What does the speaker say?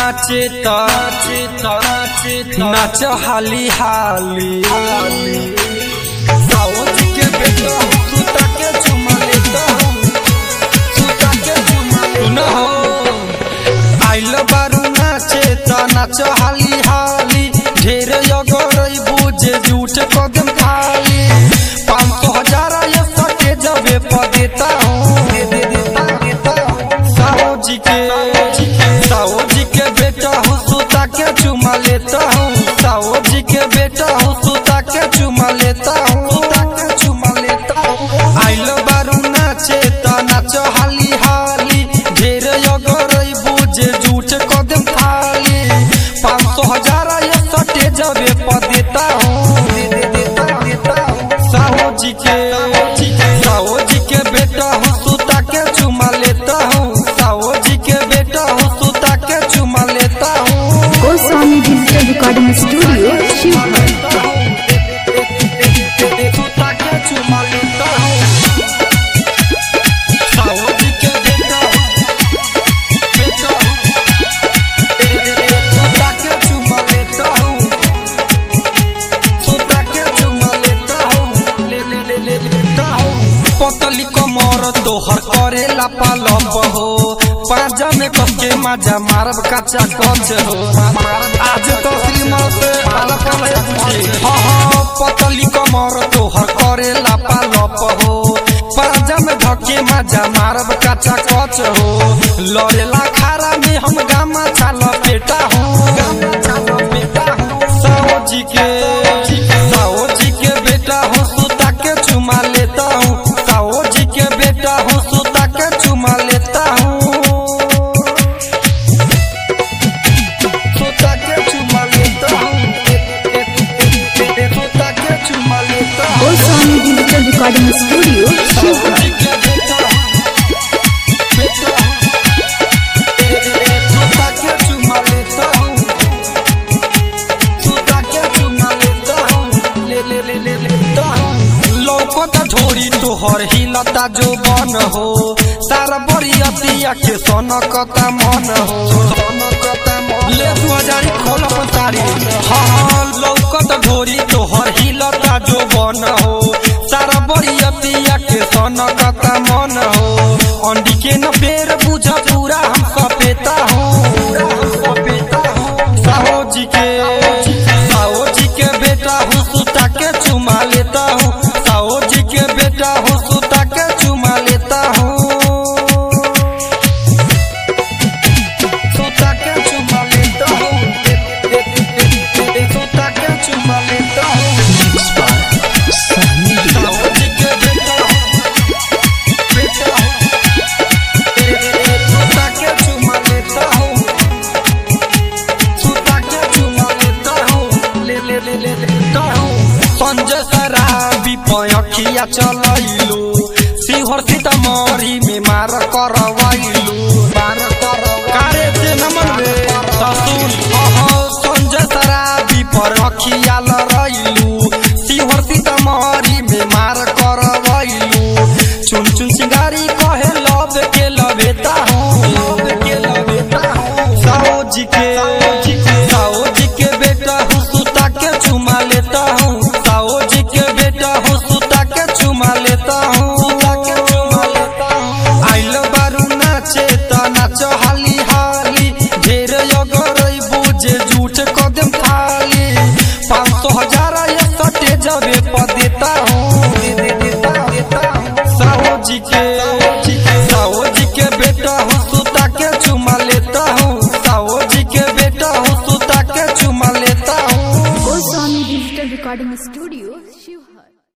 नाचे त नाच हाली हाली साउथ के बेटा सुता के चुमा लेता सुता के चुमा लेता हो आइल बारू नाचे त नाच हाली हाली ढेर अगरई बुझे झूठ कदम खाली पाँच सौ हजार ये सटे जबे पर देता हूँ साहू जी के साहू जी के बेटा हूँ सुता के चुमा लेता हूँ साहू जी के बेटा हूँ सुता के चुमा लेता हूँ सुता के चुमा लेता हूँ आइल बारू नाचे त नाच हाली हाली ढेर अगरई बुझे झूठ कदम खाली पाँच सौ हजार ये सटे जबे पर देता हूँ साहू जी के साहू जी के बेटा हूँ सुता के चुमा लेता हूँ साहू जी के बेटा हूँ सुता के चुमा लेता हूँ Goswami digital recording studio Sheohar सुता के चुमा लेता हूँ साहू जी के बेटा हूँ बेटा हूँ सुता के चुमा लेता हूँ सुता के चुमा लेता हूँ ले ले ले ले लेता हूँ पतली कमर तोहर करेला पालप हो पाजा में कस के मजा मारब कच्चा कच हो आज तो श्रीमत से अलग अलग हाँ हाँ पतली कमर तोहर करेला पालप हो पाजा में धके मजा मारब कच्चा कच हो लड़ेला खारा में हम गामा छाल पेटा हूँ गामा छाल पेटा हूँ साओ जी के साओ जी के बेटा हूँ सुता के चुमा लेता हूँ साओ जी के बेटा हूँ सुता के चुमा लेता हूँ सुता के चुमा लेता हूँ सुता के चुमा लेता हूँ गोस्वामी डिजिटल रिकॉर्डिंग स्टूडियो साओ शिवहर जी के बेटा हूँ बेटा हूँ सुता के चुमा लेता हूँ सुता के चुमा लेता हूँ ले ले ले ले लेता हूँ लौकत ढोरी तोहर हिलता जो बन हो सारा बरियतिया के सनकता मन हो ले दू हजार खोल अपन तारी हाँ लौकत ढोरी तोहर हिलता जो बन हो सारा बरियतिया के सनकता मन हो अंडी के न बेर बुझ पूरा हम सपेता हूँ साहो जी के साहो जी के बेटा हूँ सुता के चुमा लेता हूँ साहो जी के बेटा हूँ सुता के चुमा लेता हूँ सुता के चुमा लेता हूँ सुता के चुमा लेता हूँ साहो जी के बेटा हूँ बेटा हूँ सुता के चुमा लेता हूँ सुता के चुमा लेता हूँ ले ले ले ले लेता हूँ संजय शराबी पयखिया चलैलू सिंहर सीतामढ़ी में मार करवैलू मार कारे से नमन रे ससुर अह संजय शराबी पर अखिया